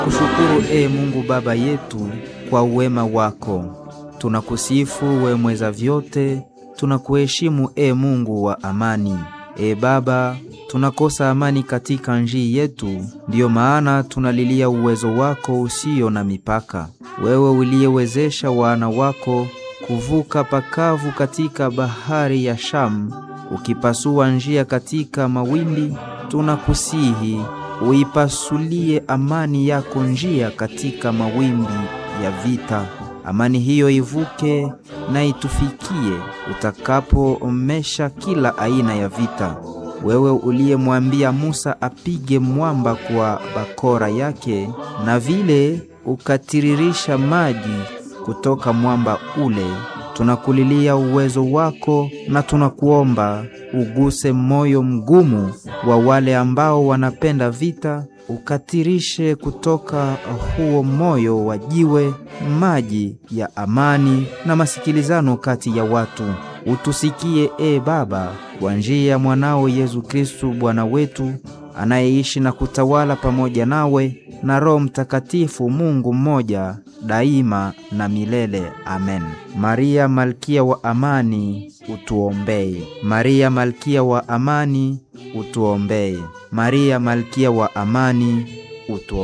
Kushukuru e Mungu Baba yetu kwa uwema wako, tunakusifu we mweza vyote, tunakuheshimu e Mungu wa amani. E Baba, tunakosa amani katika njii yetu, ndiyo maana tunalilia uwezo wako usio na mipaka, wewe uliyewezesha wana wako kuvuka pakavu katika bahari ya Shamu, ukipasua njia katika mawimbi. Tunakusihi uipasulie amani yako njia katika mawimbi ya vita. Amani hiyo ivuke na itufikie utakapoomesha kila aina ya vita. Wewe uliyemwambia Musa apige mwamba kwa bakora yake, na vile ukatiririsha maji kutoka mwamba ule, tunakulilia uwezo wako na tunakuomba uguse moyo mgumu wa wale ambao wanapenda vita, ukatirishe kutoka huo moyo wa jiwe maji ya amani na masikilizano kati ya watu. Utusikie e Baba, kwa njia ya mwanao Yesu Kristu Bwana wetu, anayeishi na kutawala pamoja nawe na Roho Mtakatifu, Mungu mmoja daima na milele. Amen. Maria malkia wa amani, utuombee. Maria malkia wa amani, utuombee. Maria malkia wa amani, utuombee.